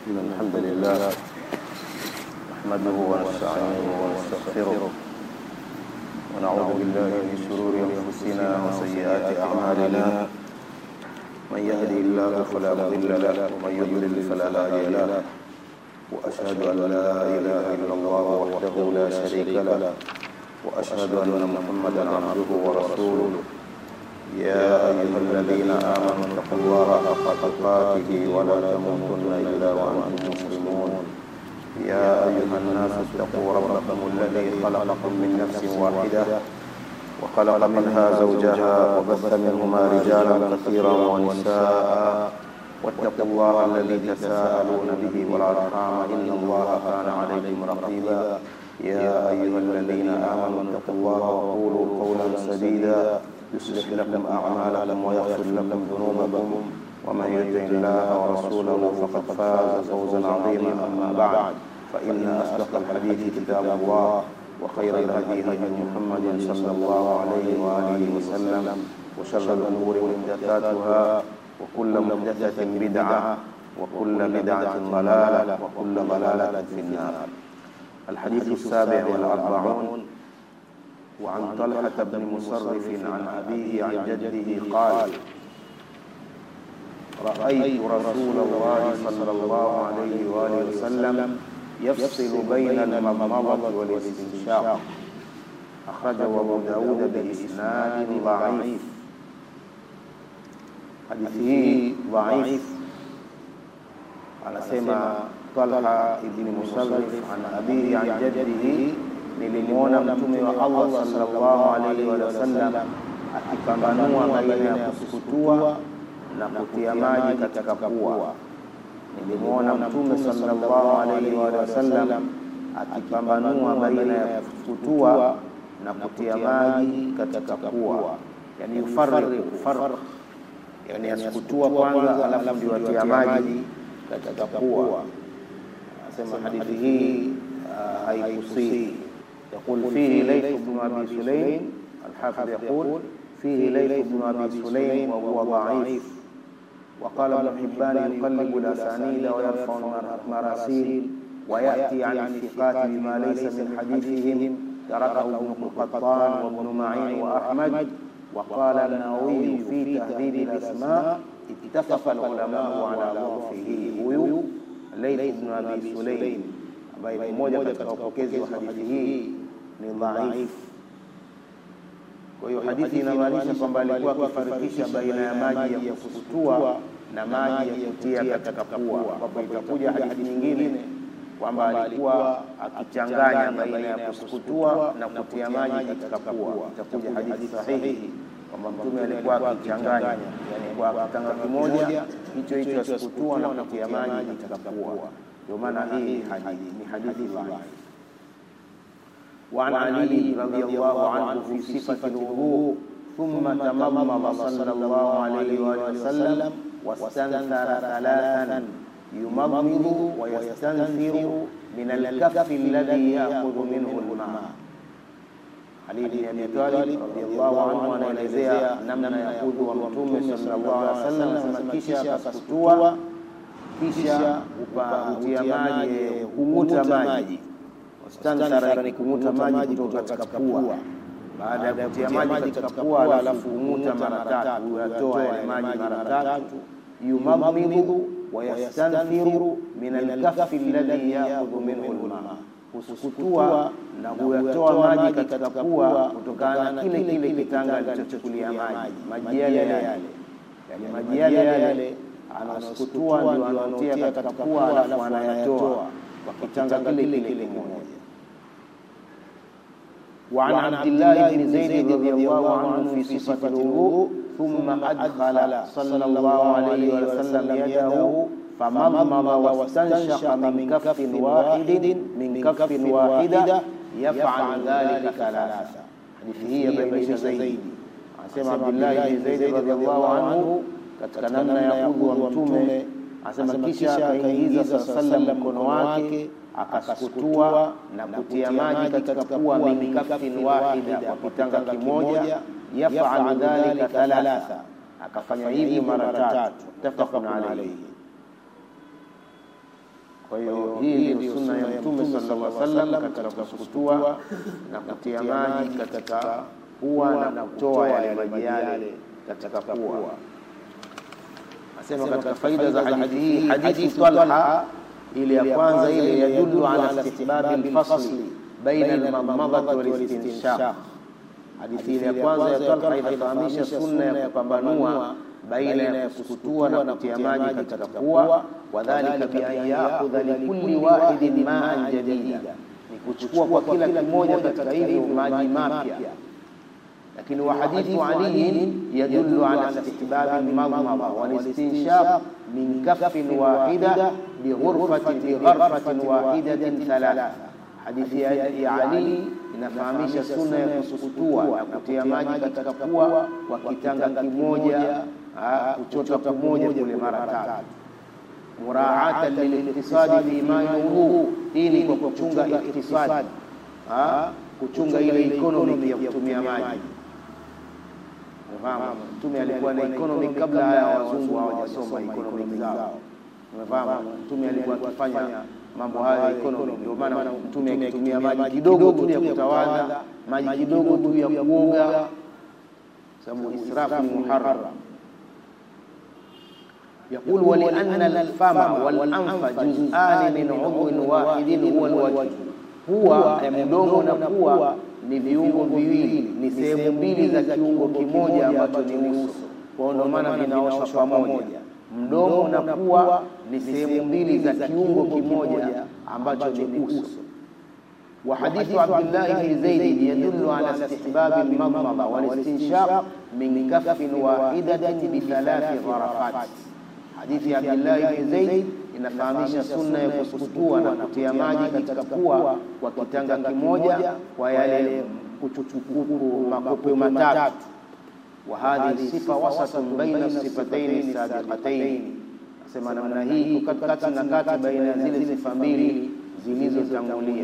إن الحمد لله نحمده ونستعينه ونستغفره ونعوذ بالله من شرور أنفسنا وسيئات أعمالنا من يهده الله فلا مضل له ومن يضلل فلا هادي له وأشهد أن لا إله إلا الله وحده لا شريك له وأشهد أن محمدا عبده ورسوله يا أيها الذين آمنوا اتقوا الله حق تقاته ولا تموتن إلا وأنتم مسلمون يا أيها الناس اتقوا ربكم الذي خلقكم من نفس واحدة وخلق منها زوجها وبث منهما رجالا كثيرا ونساء واتقوا الله الذي تساءلون به والأرحام إن الله كان عليكم رقيبا يا أيها الذين آمنوا اتقوا الله وقولوا قولا سديدا يصلح لكم أعمالكم ويغفر لكم ذنوبكم ومن يطع الله ورسوله فقد فاز فوزا عظيما أما بعد فإن أصدق الحديث كتاب الله وخير الهدي هدي محمد صلى الله عليه وآله وسلم وشر الأمور محدثاتها وكل محدثة بدعة وكل بدعة ضلالة وكل ضلالة في النار الحديث السابع والأربعون وعن طلحة بن مصرف عن أبيه عن جده قال رأيت رسول الله صلى الله عليه وآله وسلم يفصل بين المضمضة والاستنشاق أخرجه أبو داود بإسناد ضعيف حديثه ضعيف anasema Talha ibn Musarrif an abihi an jaddihi, nilimwona mtume wa Allah sallallahu alaihi wa sallam akipambanua baina ya kusukutua na kutia maji katika pua. Nilimwona mtume sallallahu alaihi wa sallam akipambanua baina ya kusukutua na kutia maji katika pua, yani yufarriqu farq, yani asukutua kwanza, alafu ndio atia maji katika pua. Asema hadithi hii haikusihi. يقول فيه ليث بن ابي سليم الحافظ يقول فيه ليث بن ابي سليم وهو ضعيف وقال ابن حبان يقلب الاسانيد ويرفع المراسيل وياتي عن الثقات بما ليس من حديثهم تركه ابن قطان وابن معين واحمد وقال النووي في تهذيب الاسماء اتفق العلماء على ضعفه huyu Laith ibn Abi Sulaim ambaye ni mmoja katika wapokezi wa hadithi hii ni dhaifu. Kwa hiyo hadithi inamaanisha kwamba alikuwa akifarikisha baina ya maji ya kusukutua na maji ya kutia katika pua, ambapo itakuja hadithi nyingine kwamba alikuwa akichanganya baina ya kusukutua na kutia maji katika pua. Itakuja hadithi sahihi kwamba Mtume alikuwa akichanganya, yani kwa kitanga kimoja hicho hicho asikutua na kutia maji katika pua. Ndio maana hii hadithi ni hadithi dhaifu. وعن علي رضي الله عنه في صفة الوضوء ثم تمضمض صلى الله عليه وآله وسلم واستنثر ثلاثا يمضمض ويستنثر من الكف الذي يأخذ منه الماء Ali bin Abi Talib radhiallahu anhu anaelezea namna ya udhu wa Mtume sallallahu alaihi wasallam, anasema kisha akasutua, kisha upatia maji, kung'uta maji. Wastanthara ni kung'uta maji kutoka katika pua. Baada ya kutia maji katika pua, alafu kung'uta mara tatu, uyatoa yale maji mara tatu. Yumadmidhu wa yastanthiru min alkaffi alladhi ya'khudhu minhu alma kusukutua na kuyatoa maji katika pua kutokana na kile kile kitanga alichochukulia maji maji yale yale, yani maji yale yale anasukutua ndio anatia katika pua, alafu anayatoa kwa kitanga kile kile kimoja. وعن عبد الله بن زيد رضي الله عنه في صفة الوضوء ثم أدخل صلى الله عليه وسلم يده فمضمض واستنشق من كف واحد من كف واحدة يفعل ذلك ثلاثة hadithi hii yabainisha zaidi anasema Abdullahi bin Zaid radhiallahu anhu katika namna ya udhu wa Mtume anasema kisha akaingiza saa sallam mkono wake akasukutua na kutia maji katika pua min kafin wahida kwa kitanga kimoja yafalu dhalika thalatha akafanya hivi mara tatu muttafaqun alayhi Kwa hiyo hii ndio sunna ya Mtume sallallahu alaihi wasallam katika kusukutua na kutia maji katika pua na kutoa yale maji yale katika pua. Asema katika faida za hadithi hii, hadithi Talha ile ya kwanza ile yadullu ala istihbabi alfasli baina almadmadati walistinshaq. Hadithi ile ya kwanza ya Talha inafahamisha sunna ya kupambanua baina ya kusukutua na kutia maji katika pua, wadhalika bi an yaakhudha likulli wahidin ma'an jadida, ni kuchukua kwa kila kimoja katika hivyo maji mapya. Lakini wa hadithu Ali yadullu ala istihbabi almadmada walistinshaq min kaffin wahida bighurfatin bigharfatin wahidatin thalatha. Hadithi ya Ali inafahamisha sunna ya kusukutua na kutia maji katika pua kwa kitanga kimoja kuchota pamoja kule mara tatu, muraatan liliktisadi fi ma yuru. Hii ni kwa kuchunga iktisadi, kuchunga ile economic ya kutumia maji. Umefahamu, Mtume alikuwa na economic kabla ya wazungu hawajasoma economic zao. Umefahamu, Mtume alikuwa akifanya mambo hayo ya economic. Ndio maana Mtume akitumia maji kidogo tu ya kutawadha, maji kidogo tu ya kuoga, sababu israfu ni muharram يقول ولأن الفم والأنف جزءان من عضو واحد هو الوجه pua mdomo na pua ni viungo viwili, ni sehemu mbili za kiungo kimoja ambacho ni uso. Kwa ndio maana vinaoshwa pamoja. Mdomo na pua ni sehemu mbili za kiungo kimoja ambacho ni uso. Wa hadithu Abdullah ibn Zaid yadullu ala istihbab al-madmada wal istinshaq min kaffin wahidatin bi thalathi gharafat Hadithi ya Abdullah ibn Zaid inafahamisha sunna ya kusukutua na kutia maji katika pua kwa kitanga kimoja kwa yale kuchukuku makope matatu. Wa hadhihi sifa wasatun baina sifataini sabiqataini, asema namna hii iko kati na kati baina ya zile sifa mbili zilizotangulia.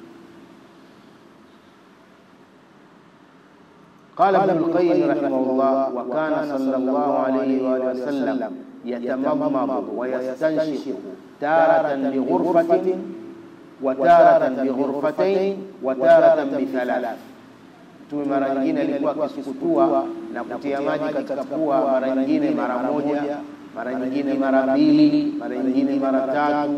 قال ابن القيم رحمه الله وكان صلى الله عليه وآله وسلم يتمضمض ويستنشق تارة بغرفة وتارة بغرفتين وتارة بثلاث Mtume mara nyingine alikuwa akisukutua na kutia maji katika pua, mara nyingine mara moja, mara nyingine mara mbili, mara nyingine mara tatu.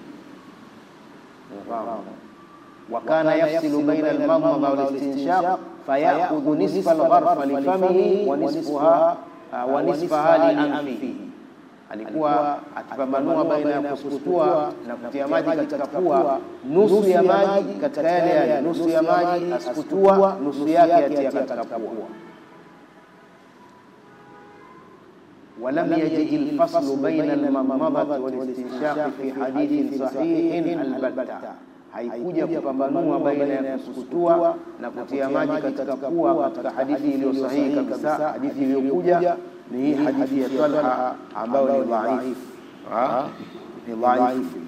wa kana yafsilu baina almadmada walistinshaq fayakhudhu nisfa algharfa lifamihi wa nisfaha wa nisfaha lianfihi alikuwa akipambanua baina ya kusukutua na kutia maji katika pua, nusu ya maji katika yale yale, nusu ya maji asukutua, nusu yake yatia katika pua. ولم يجد الفصل بين المضمضة والاستنشاق في حديث صحيح البتة haikuja kupambanua baina ya kusukutua na kutia maji katika pua katika hadithi iliyo sahihi kabisa. Hadithi iliyokuja ni hii hadithi ya Talha ambayo ni dhaifu, ni dhaifu.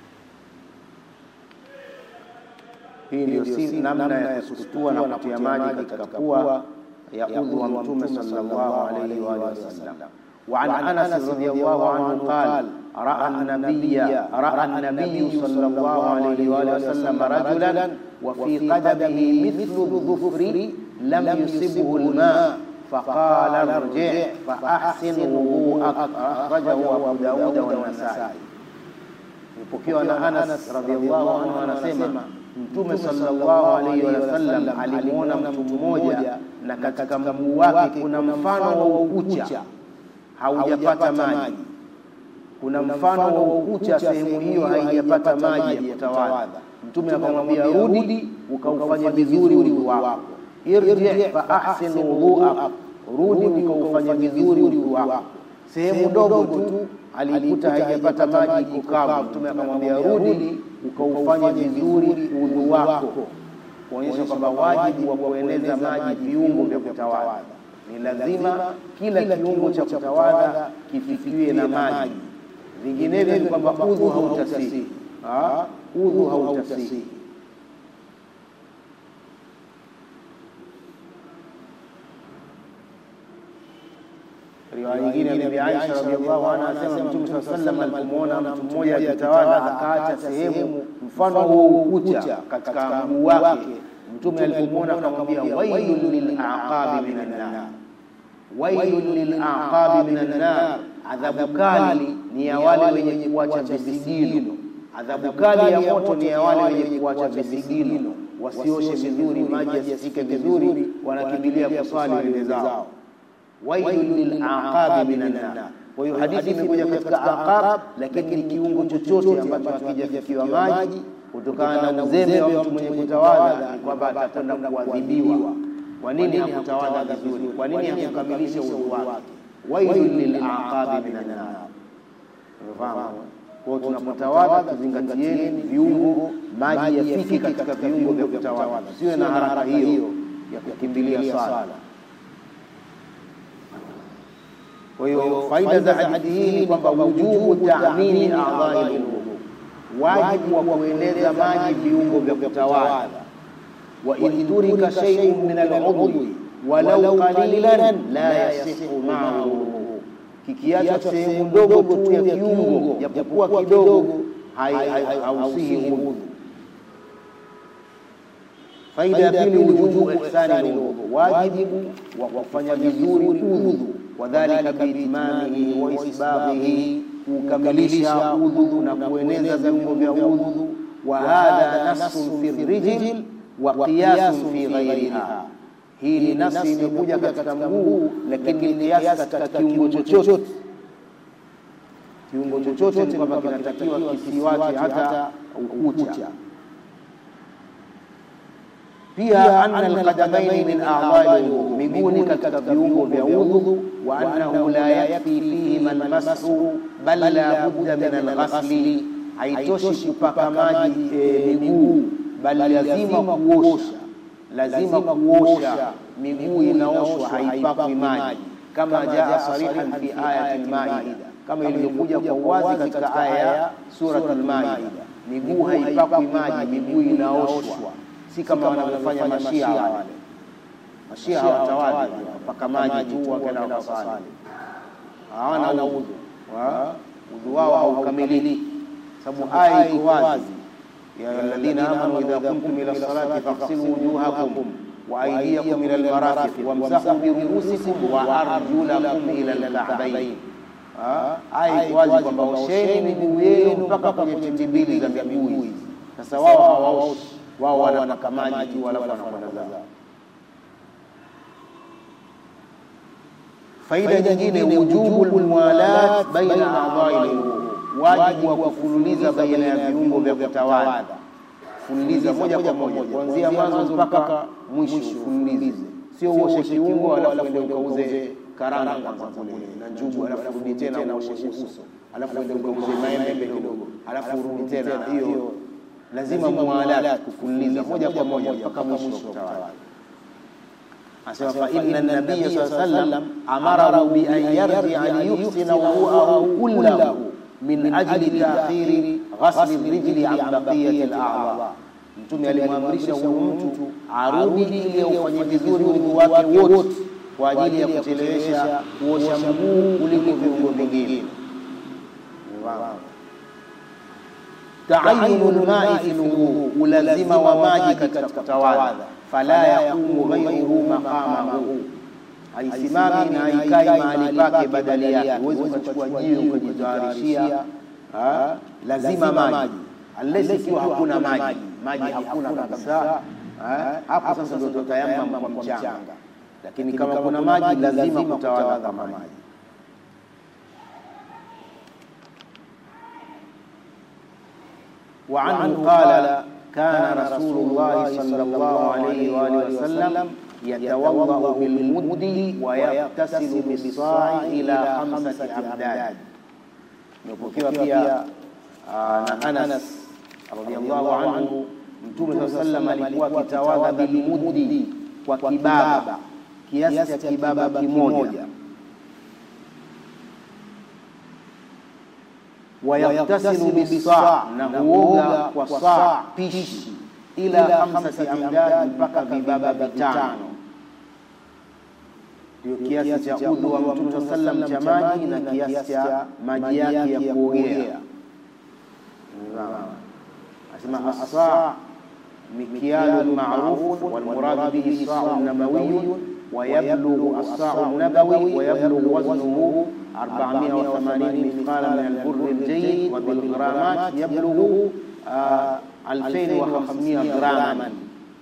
Hii ndio si namna ya kusukutua na kutia maji katika pua ya udhu wa Mtume sallallahu alaihi wa sallam. وعن انس رضي الله عنه قال راى النبي راى النبي صلى الله عليه واله وسلم رجلا وفي قدمه مثل الظفر لم يصبه الماء فقال ارجع فاحسن وضوءك اخرجه ابو داود والنسائي ipokewa na Anas radhiallahu anhu anasema Mtume sallallahu alaihi wasallam alimwona mtu mmoja na katika mguu wake kuna mfano wa ukucha haujapata maji, kuna mfano wa ukucha, sehemu hiyo haijapata maji ya kutawadha. Mtume akamwambia rudi, ukaufanye vizuri udhu wako, irji fa ahsin wudhuak, rudi ukaufanye vizuri udhu wako. Sehemu ndogo tu alikuta haijapata maji, iko kavu. Mtume akamwambia rudi, ukaufanye vizuri udhu wako, kuonyesha kwamba wajibu wa kueneza maji viungo vya kutawadha ni lazima kila kiungo cha kutawadha kifikiwe na maji, vinginevyo ni kwamba udhu hautasihi, udhu hautasihi. riwaya nyingine ya Bibi Aisha radhiallahu anha anasema Mtume sallallahu alaihi wasallam alipomwona mtu mmoja akitawadha akaacha sehemu mfano huo ukucha katika mguu wake, Mtume alipomwona akamwambia, wailun lilaqabi minan nar, wailun lilaqabi minan nar, adhabu kali ni ya wale wenye kuacha visigino. Adhabu kali ya moto ni ya wale wenye kuacha visigino, wasioshe vizuri, maji yasifike vizuri, wanakimbilia kuswali wende zao wailun lilaqabi minan nar. Kwa hiyo hadithi imekuja katika aqab, lakini ni kiungo chochote ambacho hakijafikiwa maji kutokana na uzembe wa mtu mwenye kutawadha, ni kwamba atakwenda kuadhibiwa. Kwa nini hakutawadha vizuri? Kwa nini hakukamilisha udhu wake? Wailun lilaqabi minan nar. Unafahamu? Kwa hiyo tunapotawadha tuzingatieni viungo, maji yafike katika viungo vya kutawadha, siwe na haraka hiyo ya kukimbilia sala. Kwa hiyo faida za hadithi hii ni kwamba wujubu taamini a'dha'i alwudu, wajibu wa kueneza maji viungo vya kutawadha. Wa in turika shay'un min al'udwi walau qalilan la yasihu ma'ahu wudu, kikiacha sehemu ndogo tu ya kiungo japokuwa kidogo hausihi wudu. Faida ya pili, wujubu ihsani alwudu, wajibu wa kufanya vizuri udhu wadhalika biitimamihi wa isbaghihi, kukamilisha udhu na kueneza viungo vya udhu. Wa hadha nasun fi rijl wa qiyasun fi ghairiha, hii ni nasi imekuja katika mguu, lakini ni kiasi katika kiungo chochote. Kiungo chochote ni kwamba kinatakiwa kisiwache hata ukucha. Pia anna alqadamaini min a'dha'i alwudu, miguu ni katika viungo vya udhu. Wa annahu la yakfi fihima almashu bal la budda min alghasli, haitoshi kupaka maji miguu, bali lazima kuosha, lazima kuosha miguu, inaoshwa haipakwi maji, kama jaa sarihan fi ayati almaida, kama ilivyokuja kwa uwazi katika aya ya surat almaida. Miguu haipakwi maji, miguu inaoshwa si kama wanavyofanya mashia wale. Mashia hawatawali wapaka maji tu wakaenda wakasali, hawana udhu, udhu wao haukamiliki, sababu aya iko wazi, ya alladhina amanu idha kumtum ila salati faghsilu wujuhakum wa aydiyakum ila almarafiq wamsahu biruusikum wa arjulakum ila alka'bayn. Aya iko wazi kwamba osheni miguu yenu mpaka kwenye tindi mbili za miguu hizi. Sasa wao hawaoshi wao wanapaka maji tu alafu wanakwenda zao. Faida nyingine, wujubu almuwalat baina a'dha'i alwudu, wajibu wa kufululiza baina ya viungo vya kutawadha. Fululiza moja kwa moja kuanzia mwanzo mpaka mwisho, ufululize, sio uoshe kiungo alafu ende ukauze karanga kwanza kule na njugu, alafu rudi tena uoshe uso, alafu ende ukauze maembe kidogo, alafu urudi tena hiyo lazima muwalat kufululiza moja kwa moja mpaka mwisho wa kutawadha. Anasema fa inna nabiyya sallallahu alayhi wasallam amarahu bi an yarji'a liyuhsina wudu'ahu kullahu min ajli ta'khiri ghasli rijli an baqiyati al-a'dha, Mtume alimwamrisha huyu mtu arudi ili aufanye vizuri udhu wake wote kwa ajili ya kuchelewesha kuosha mguu kuliko viungo vingine. Taayunu lmai fi lwudhu, ulazima wa maji katika kutawadha. Fala yaqumu ghayruhu maqamahu, haisimami na haikai mahali pake badali yake. Huwezi ukachukua jiwe ukajitaarishia, lazima maji, unless ikiwa hakuna maji, maji hakuna kabisa, hapo sasa ndio tutayamam kwa mchanga, lakini kama kuna maji lazima kutawadha kama maji. وعنه قال كان رسول الله صلى الله عليه وآله وسلم يتوضأ بالمد ويغتسل بالصاع إلى خمسة أمداد نبكي pia na Anas radhiallahu anhu Mtume saa sallam alikuwa akitawadha bilmuddi kwa kibaba kiasi cha kibaba kimoja wayaktasilu bisaa, na huoga kwa saa pishi, ila khamsati amdad, mpaka vibaba vitano. ndio kiasi cha udhu wa Mtume saa sallam cha maji na kiasi cha maji yake ya kuogea. Asema asa mikyalu marufun walmuradu bihi sa'u nabawiyun ويبلغ الصاع النبوي ويبلغ وزنه 480 مثقالا من البر الجيد وبالغرامات يبلغ 2500 غراما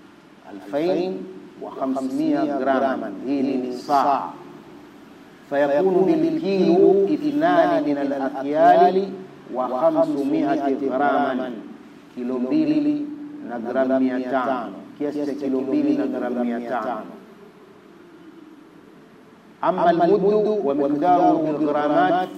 2500 غراما هي صاع فيكون بالكيلو اثنان من الأكيال وخمسمائة غراما كيلو mbili na gramu mia tano kiasi cha kilo mbili na gramu mia tano أما المد ومقداره بالغرامات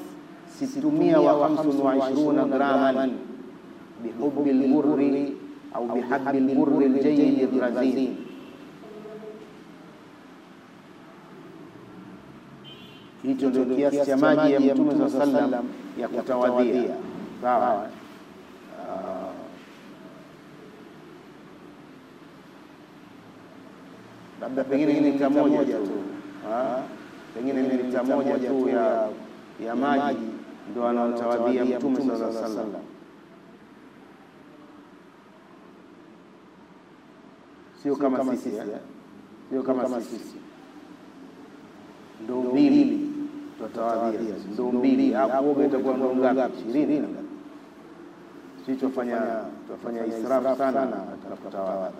625 غراما بحب البر أو بحب البر الجيد الرزين hicho ndio kiasi cha maji ya Mtume saa sallam ya kutawadhia. Sawa, labda pengine ni lita moja tu pengine ni lita moja tu ya ya maji ndo anaotawadhia Mtume sallallahu alaihi wasallam, sio kama sisi, sio kama sisi, ndo mbili tutawadhia, ndo mbili hapo, itakuwa ndo ngapi? ishirini. Sisi tufanya tufanya israfu sana tunapotawala.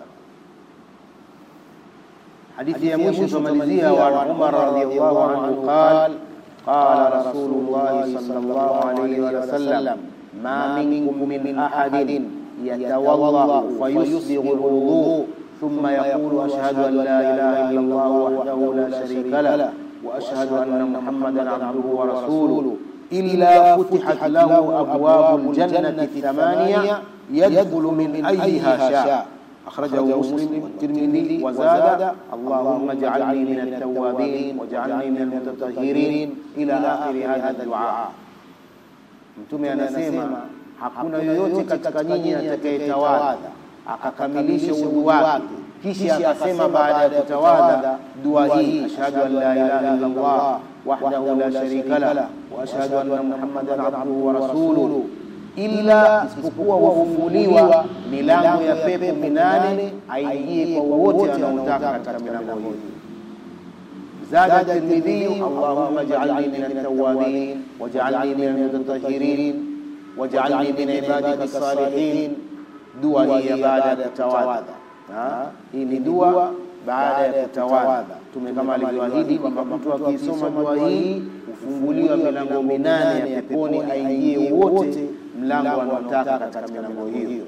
حديث يا مشي ثمانية وعن عمر رضي الله عنه قال قال رسول الله صلى الله عليه وسلم ما منكم من أحد يتوضأ فيسبغ الوضوء ثم يقول أشهد أن لا إله إلا الله وحده لا شريك له وأشهد أن محمدا عبده ورسوله إلا فتحت له أبواب الجنة الثمانية يدخل من أيها شاء أخرجه مسلم والترمذي وزاد اللهم اجعلني من التوابين واجعلني من المتطهرين إلى آخر هذا الدعاء Mtume anasema hakuna yoyote katika nyinyi atakayetawadha akakamilisha udhu wake kisha akasema baada ya kutawadha dua hii ashhadu an la ilaha illa Allah wahdahu la sharika lah wa ashhadu anna Muhammadan abduhu wa rasuluhu ila isipokuwa wafunguliwa milango ya pepo minane aingie kwa wote anaotaka katika milango hiyo. Zada Tirmidhi, Allahumma ij'alni min at-tawwabin waj'alni min al-mutatahhirin waj'alni min ibadika as-salihin. Dua hii ya baada ya kutawadha, hii ni dua baada ya kutawadha. Tume kama alivyoahidi kwamba mtu akisoma dua hii hufunguliwa milango minane ya peponi, aingie wote mlango anaotaka katika milango hiyo.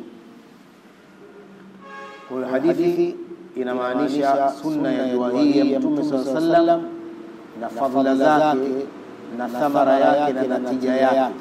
Kwa hiyo hadithi inamaanisha sunna ya dua hii ya Mtume saa sallam na fadhila zake na thamara yake na natija yake.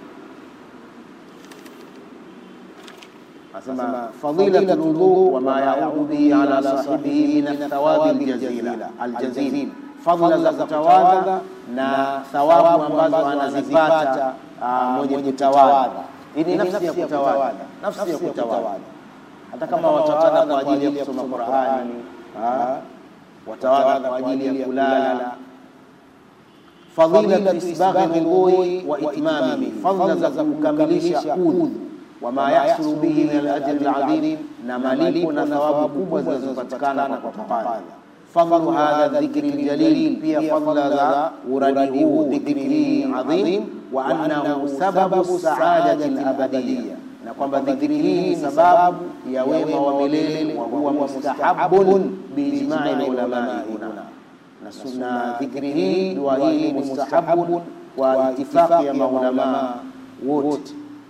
Asema fadilatu lwudhu wa ma yaudu bihi ala sahibihi min athawabi aljazil, fadhila za kutawadha na thawabu ambazo anazipata mwenye kutawadha. Hii ni nafsi ya kutawadha, nafsi ya kutawadha. Hata kama watawadha kwa ajili ya kusoma Qur'ani, watawadha kwa ajili ya kulala. Fadilatu isbaghi lwudhui wa itmamihi, fadhila za kukamilisha udhu wama yahsulu bihi min alajri aladhim, na malipo na thawabu kubwa zinazopatikana kwa kutawadha. Fadlu hadha dhikri ljalil, pia fadla za uradi huu dhikri hii adhim, wa annahu sababu saadati alabadiya, na kwamba dhikri hii ni sababu ya wema wa milele. Wa huwa mustahabun biijmai lulamai huna, na sunna dhikri hii dua hii ni mustahabun kwa itifaqi ya maulamaa wote.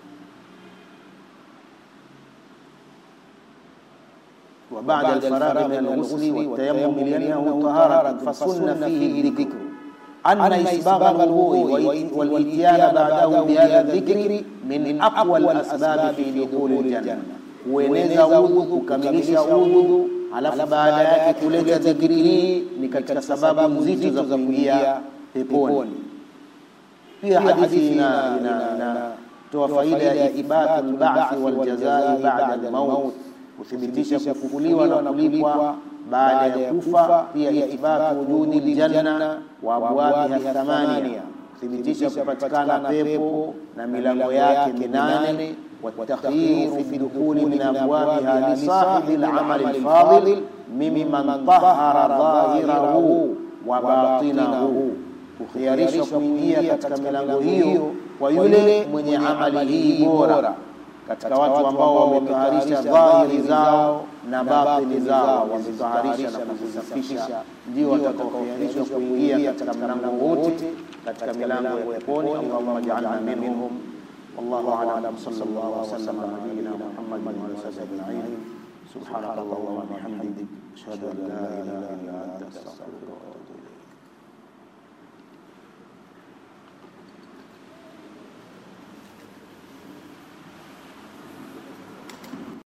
وبعد الفراغ من الغسل والتيمم لأنه طهارة فسن فيه الذكر أن إسباغ الوضوء والإتيان بعده بهذا الذكر من أقوى الأسباب في دخول الجنة kueneza udhu kukamilisha udhu alafu baada yake kuleta dhikri hii ni katika sababu nzito za kuingia peponi pia hadithi inatoa faida ya ithbatu lbathi waljazai bada lmaut kuthibitisha kufufuliwa na kulipwa baada ya kufa, pia ithbatu wujudi ljanna wa abwabiha thamania, kuthibitisha kupatikana pepo na milango yake minane والتخيير في الدخول من أبوابها لصاحب العمل الفاضل ممن طهر ظاهره وباطنه kukhiarishwa kuingia katika milango hiyo kwa yule mwenye amali hii bora katika watu ambao wametaharisha dhahiri zao na batini zao, wametaharisha na kuzisafisha, ndio watakaokhiarishwa kuingia katika mlango wote katika milango ya peponi. Allahumma ja'alna minhum والله اعلم صلى الله وسلم على نبينا محمد وعلى اله اجمعين سبحانك اللهم وبحمدك اشهد ان لا اله الا انت استغفرك واتوب